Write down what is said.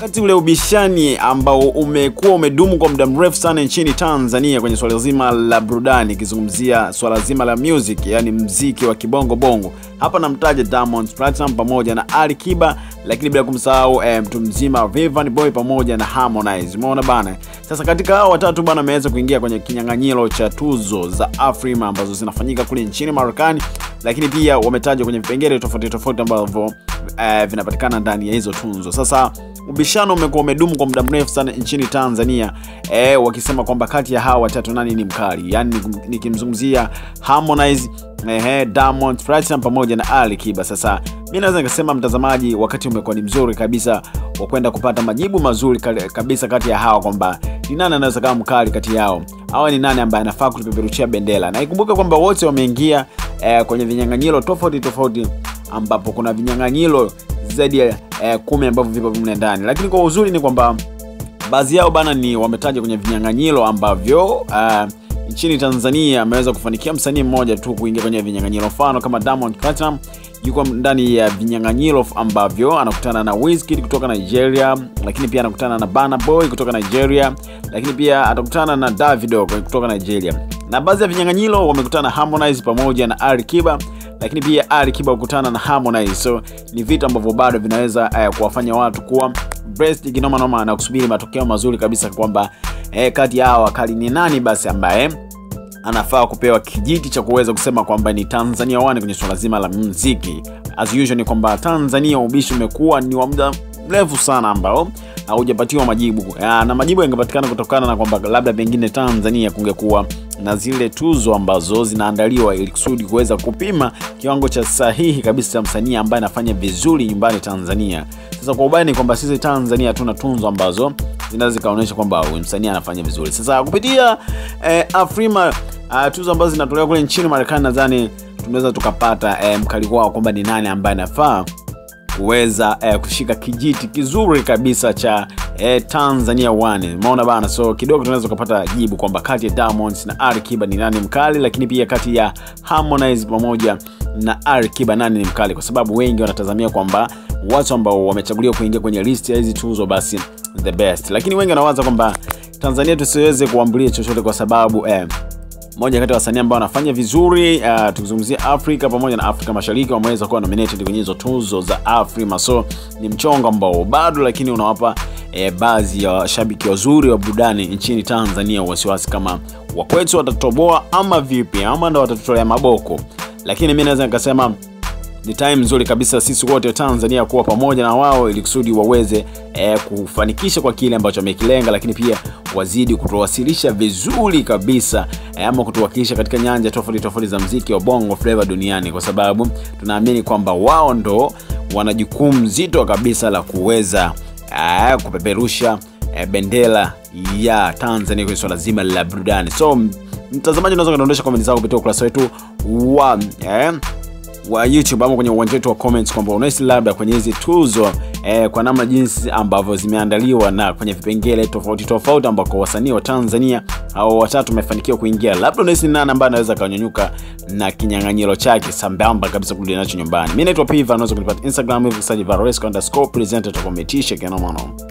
wakati ule ubishani ambao umekuwa umedumu kwa muda mrefu sana nchini Tanzania kwenye swala zima la burudani, ikizungumzia swala zima la music, yani mziki wa kibongo bongo. Hapa namtaja Diamond Platnumz pamoja na Ali Kiba, lakini bila kumsahau eh, mtu mzima Vanny Boy pamoja na Harmonize. Umeona bana. Sasa katika hao watatu bana, ameweza kuingia kwenye kinyang'anyiro cha tuzo za Afrima ambazo zinafanyika kule nchini Marekani, lakini pia wametajwa kwenye vipengele tofauti tofauti ambavyo eh, vinapatikana ndani ya hizo tunzo. Sasa ubishano umekuwa umedumu kwa muda mrefu sana nchini Tanzania eh, wakisema kwamba kati ya hawa watatu nani ni mkali, yaani nikimzungumzia Harmonize eh, Diamond Platnumz pamoja na Ali Kiba. Sasa mi naweza nikasema mtazamaji, wakati umekuwa ni mzuri kabisa wa kwenda kupata majibu mazuri kabisa kati ya hawa kwamba ni nani anaweza kama mkali kati yao au ni nani ambaye anafaa kutupeperushia bendera, na ikumbuke kwamba wote wameingia eh, kwenye vinyang'anyiro tofauti tofauti ambapo kuna vinyang'anyiro zaidi ya eh, kumi ambavyo vipo mle ndani, lakini kwa uzuri ni kwamba baadhi yao bana ni wametaja kwenye vinyang'anyiro ambavyo uh, nchini Tanzania ameweza kufanikia msanii mmoja tu kuingia kwenye vinyang'anyiro, mfano kama Diamond Platnumz yuko ndani ya vinyang'anyiro ambavyo anakutana na Wizkid kutoka Nigeria, lakini pia anakutana na Burna Boy kutoka Nigeria, lakini pia atakutana na Davido kutoka Nigeria. Na baadhi ya vinyang'anyiro wamekutana Harmonize pamoja na Ali Kiba, lakini pia Ali Kiba kukutana na Harmonize. So ni vitu ambavyo bado vinaweza uh, kuwafanya watu kuwa breast kinoma noma na kusubiri matokeo mazuri kabisa kwamba eh, kati ya hawa wakali ni nani basi ambaye anafaa kupewa kijiti cha kuweza kusema kwamba ni Tanzania wani kwenye swala zima la muziki. As usual ni kwamba Tanzania ubishi umekuwa ni wa muda mrefu sana ambao haujapatiwa majibu ya, na majibu yangepatikana kutokana na kwamba labda pengine Tanzania kungekuwa na zile tuzo ambazo zinaandaliwa ili kusudi kuweza kupima kiwango cha sahihi kabisa cha msanii ambaye anafanya vizuri nyumbani Tanzania. Sasa kwa ubaya ni kwamba sisi Tanzania hatuna tunzo ambazo zinaweza zikaonyesha kwamba huyu msanii anafanya vizuri. Sasa kupitia eh, Afrima uh, tuzo ambazo zinatolewa kule nchini Marekani, nadhani tunaweza tukapata eh, mkali wao kwamba ni nani ambaye anafaa kuweza eh, kushika kijiti kizuri kabisa cha eh, Tanzania One. Umeona bana, so kidogo tunaweza kupata jibu kwamba kati ya Diamond na Ali Kiba ni nani mkali, lakini pia kati ya Harmonize pamoja na Ali Kiba nani ni mkali, kwa sababu wengi wanatazamia kwamba watu ambao wamechaguliwa kuingia kwenye list ya hizi tuzo basi the best, lakini wengi wanawaza kwamba Tanzania tusiweze kuambulia chochote kwa sababu eh, moja kati ya wasanii ambao wanafanya vizuri uh, tukizungumzia Afrika pamoja na Afrika Mashariki wameweza kuwa nominated kwenye hizo tuzo za Afrima. So ni mchongo ambao bado, lakini unawapa eh, baadhi ya washabiki wazuri wa burudani nchini Tanzania wasiwasi kama wakwetu watatoboa ama vipi, ama ndo watatutolea maboko. Lakini mi naweza nikasema ni time nzuri kabisa sisi wote Tanzania kuwa pamoja na wao ili kusudi waweze eh, kufanikisha kwa kile ambacho wamekilenga, lakini pia wazidi kutuwasilisha vizuri kabisa eh, ama kutuwakilisha katika nyanja tofauti tofauti za mziki wa bongo flava duniani, kwa sababu tunaamini kwamba wao ndo wana jukumu zito kabisa la kuweza eh, kupeperusha eh, bendera ya Tanzania kwenye swala zima la burudani. So mtazamaji, unaweza kudondosha komenti zako kupitia ukurasa wetu wa eh, wa YouTube ama kwenye uwanja wetu wa comments kwamba unahisi labda kwenye hizi tuzo eh, kwa namna jinsi ambavyo zimeandaliwa na kwenye vipengele tofauti tofauti ambako wasanii wa Tanzania au watatu wamefanikiwa kuingia, labda unahisi ni nani ambaye anaweza kanyanyuka na kinyang'anyiro chake sambamba kabisa kurudi nacho nyumbani. Mimi naitwa Piva, unaweza kunipata Instagram hivi sasa Varesco underscore presenter, tutakometisha kinoma noma.